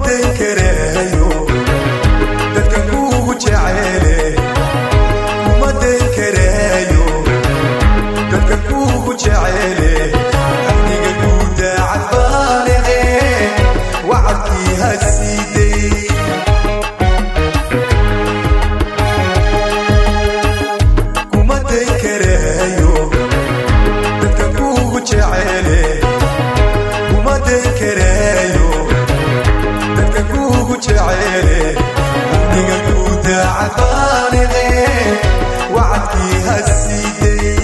dayn kareeyo dadka kuugu jeceele kuma dayn kareeyo dadka kuugu jeceele amniga guudaacad baaniqe wacadkii ha siiday kuma dayn kareeyo dadka kuugu jeceele kuma dayn kareeyo dadka kuugu jeceele amniga guudaacad baaniqe wacadkii ha siiday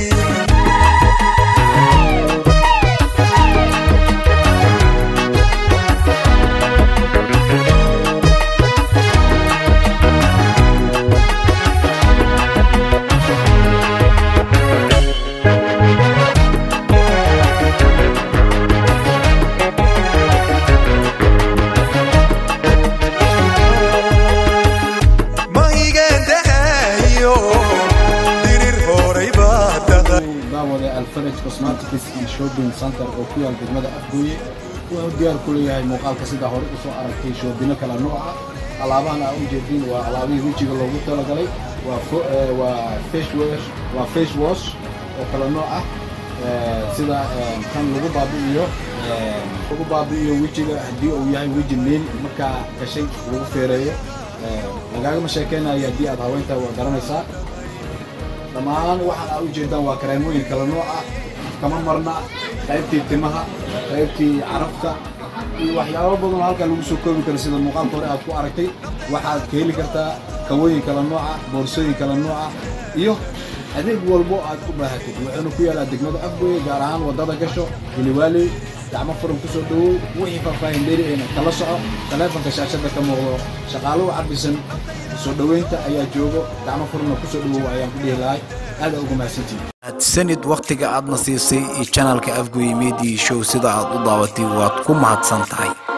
ma igan dahayo dirir horay baa daday daawade alfaraj cosmetics and shopping center oo ku yaal degmada afgooye wuxuu diyaar ku leeyahay muuqaalka sida hore usoo aragtay shoobino kala nooc ah alaabahan aa u jeedin waa alaabihii wejiga loogu talagalay waa fo- eh, waa face wash waa face wash oo kala nooc ah Eh, sida eh, kan lagu baabi'iyo eh, lagu baabi'iyo wejiga haddii uu yahay weji meel markaa gashay lagu feereeyo Eh, lagaagama sheekeynayo haddii aad haweyntaa waa garanaysaa dhammaan waxaan aa u jeedaan waa kareemooyin kala nooc ah kama marna qaybtii timaha qaybtii carabta iyo waxyaabo badan oo halkan lagu soo koobi karo sida muuqaalka hore aad ku aragtay waxaad ka heli kartaa kawooyin kala nooca boorsooyin kala nooca iyo adeeg walbo aad u baahatid wuxuuna ku yaalaa degmada afgooye gaar ahaan wadada gasho hiliwaaley gacmo furan kusoo dhawow wixii faahfaahin dheeri ayna kala soco taleefanka shaashada ka muuqdo shaqaaluhu cabisan soo dhoweynta ayaa joogo gacmo furana kusoo dhawow ayaan ku dhihi lahay aada ugu mahadsantihin sanid wakhtiga aadna siisay iyo janalka afgoye media show sida aad u daabatay waad ku mahadsan tahay